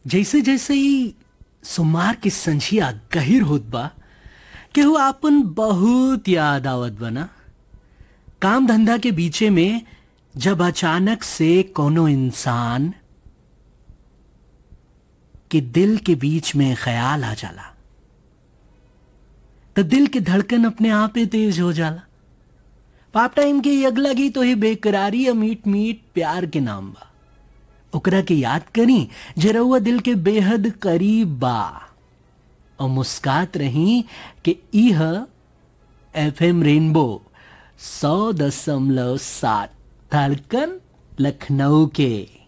जैसे जैसे ही सुमार की संझिया गहिर होत बा केहू आपन बहुत याद आवत बना काम धंधा के बीचे में जब अचानक से कोनो इंसान के दिल के बीच में ख्याल आ जाला तो दिल की धड़कन अपने आप ही तेज हो जाला पाप टाइम के ये अगला गीत तो ही बेकरारी या मीट मीट प्यार के नाम बा ओकरा के याद करी जरउआ दिल के बेहद करीब बा और मुस्कात रही कि इह एफ एम रेनबो सौ दशमलव सात धड़कन लखनऊ के